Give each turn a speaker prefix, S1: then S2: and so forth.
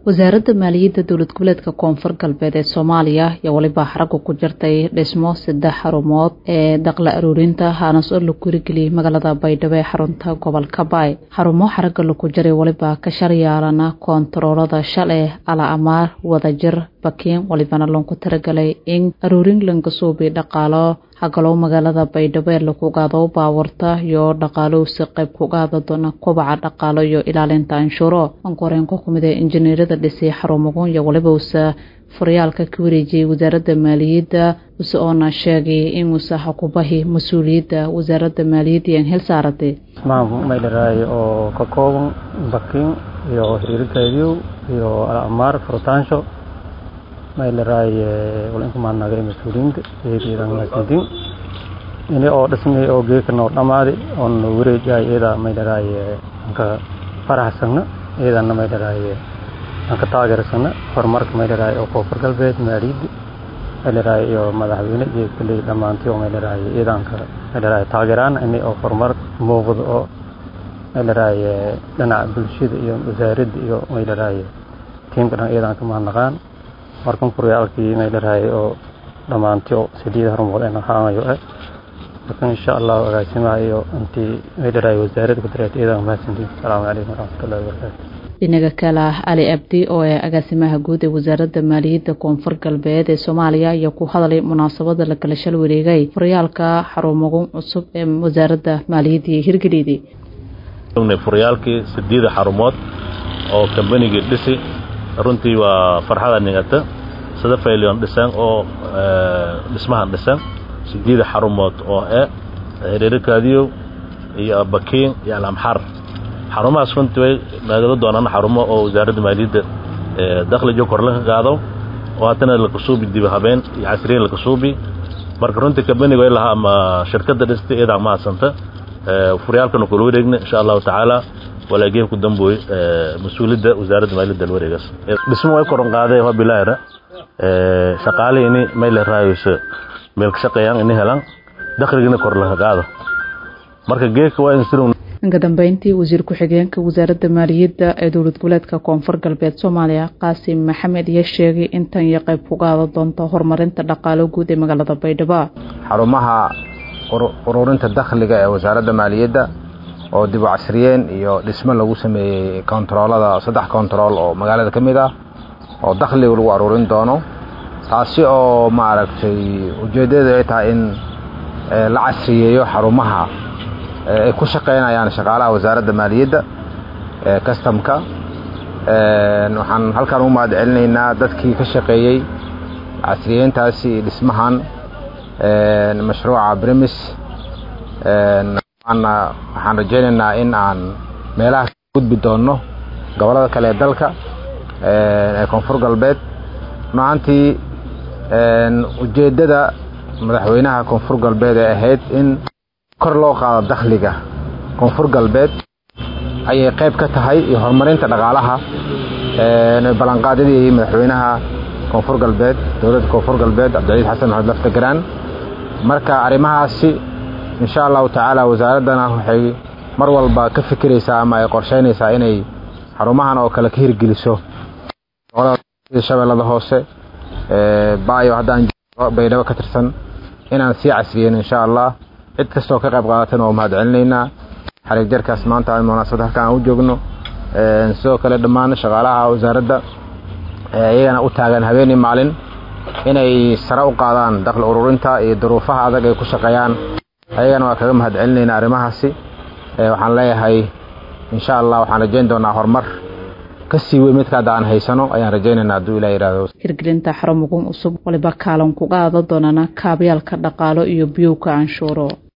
S1: wasaaradda maaliyadda dowlad goboleedka koonfur galbeed ee soomaaliya ayaa weliba xaragga ku jirtay dhismo saddex xarumood ee daqla aruurinta haanas oo lagu hirigeliyey magaalada baydhabo ee xarunta gobolka baay xarumo xaragga lagu jiray weliba ka sharyaalana koontaroolada shale ala amaar wadajir bakiin walibana loonku talagalay in aruurin lankasuubi dhaqaalo hagalow magaalada baydhabo ee lagu qaado baawarta iyo dhaqaalowsi qayb ku qaada doona kobaca dhaqaalo iyo ilaalinta anshuuro ankoreen ku kumid ee injineerada dhisay xarumagun iyo waliba usa furyaalka ka wareejiyey wasaaradda maaliyadda use oona sheegay inuusa hakubahi mas-uuliyadda wasaaradda maaliyadda ian hel saaratay
S2: maamul maydharaay oo ka kooban bakiin iyo hiriirgaadiyow iyo alamaar furutaansho maydharaay walinka maadnagay mas-uuliyiinta eedeedan maasintin ini oo dhismay oo geekana oo dhamaaday oon wareejaay iyada maydharaay anka faraxsagna iyadana maydharaay anka taageersana horumarka maydharaay oo koonfur galbeed maaliyadda maydharaay iyo madaxweyne iyo kuley dhammaantii oo maydharaay iyadanka maydharaay taageeraan ini oo horumar muuqdo oo maydharaay dhinaca bulshada iyo wasaaradda iyo maydharaay tiimka dhan iyadan ka mahadnaqaan markan furyaalkii maydharaay oo dhammaantii oo sideed hormood ayna haanayo eh markan insha allahu agaasimaha iyo intii maydharaay wasaaradda ku dareetay iyadan mahadsantiin asalaamu calaykum waraxmatullahi wabarakaatu
S1: dhinaga kale ah cali abdi oo ee agaasimaha guud ee wasaaradda maaliyadda koonfur galbeed ee soomaaliya ayaa ku hadlay munaasabada la kala shal wareegay furyaalka xarumagun cusub ee wasaaradda maaliyadda iyo hirgeliyday
S3: furyaalkii sideeda xarumood oo kambanigii dhisi runtii waa farxada nigata sida faylion dhisan oo dhismahan dhisan sideeda xarumood oo e hiriirikaadiyow iyo bakiin iyo alamxar xarumahaas runtii way naagada doonaan xarumo oo wasaaradda maaliyadda dakhlijo korla ka qaado oo haddana lakasuubi diba habeen iyo casriyin lakasuubi marka runtii kambaniga way lahaa ama shirkadda dhistay iyadaa mahadsanta furyaalkana kula wareegna insha allahu tacaala walaageen ku dambooy mas-uuliyadda wasaaradda maaliyadda la wareegaas dhismo way koron qaadeen waa bilaahira shaqaalihii ini mayle raayayso meel ka shaqeeyaan ini helaan dakhligina kor laga qaado marka geedka waa insirin
S1: dhanka dambeyntii wasiir ku-xigeenka wasaaradda maaliyadda ee dowlad goboleedka koonfur galbeed soomaaliya qaasim maxamed iyo sheegay in tan iyo qayb ku qaada doonto horumarinta dhaqaalo guud ee magaalada baydhabo
S4: xarumaha ururinta dakhliga ee wasaaradda maaliyadda oo dib u casriyeen iyo dhismo lagu sameeyey kontaroolada saddex kontarool oo magaalada ka mid ah oo dakhliga lagu aruurin doono taasi oo maaragtay ujeeddadeedu ay tahay in la casriyeeyo xarumaha ay ku shaqaynayaan shaqaalaha wasaaradda maaliyadda ee kastamka waxaan halkan u mahad celinaynaa dadkii ka shaqeeyey casriyeyntaasi iyo dhismahan mashruuca brimis waxaan rajaynaynaa in aan meelaha ka gudbi doonno gobollada kale ee dalka ee koonfur galbeed runaantii ujeeddada madaxweynaha koonfur galbeed ee ahayd in kor loo qaado dakhliga koonfur galbeed ayay qayb ka tahay iyo horumarinta dhaqaalaha ballanqaadyadii madaxweynaha koonfur galbeed dowladda koonfur galbeed cabdicaiis xasan maxamed laftagaraan marka arrimahaasi insha allahu tacaala wasaaraddana waxay mar walba ka fikiraysaa ama ay qorsheynaysaa inay xarumahan oo kale ka hirgeliso shabeellada hoose baayo haddaan baydhabo ka tirsan inaan sii casriyen insha allah cid kastoo ka qayb qaadatan waa mahad celinaynaa xariig jarkaas maanta munaasabad halkan aan u joogno sidoo kale dhammaan shaqaalaha wasaaradda iyagana u taagan habeenii maalin inay sare u qaadaan dakhli ururinta iyo duruufaha adag ay ku shaqeeyaan ayagana waa kaga mahad celinaynaa arrimahaasi waxaan leeyahay insha allah waxaan rajayn doonaa horumar ka sii weyn midka hadda aan haysano ayaan rajaynaynaa hadduu ilah yidhahdo
S1: hirgelinta xarumagun cusub waliba kaalan ku qaada doonana kaabyaalka dhaqaalo iyo biyowka canshuuro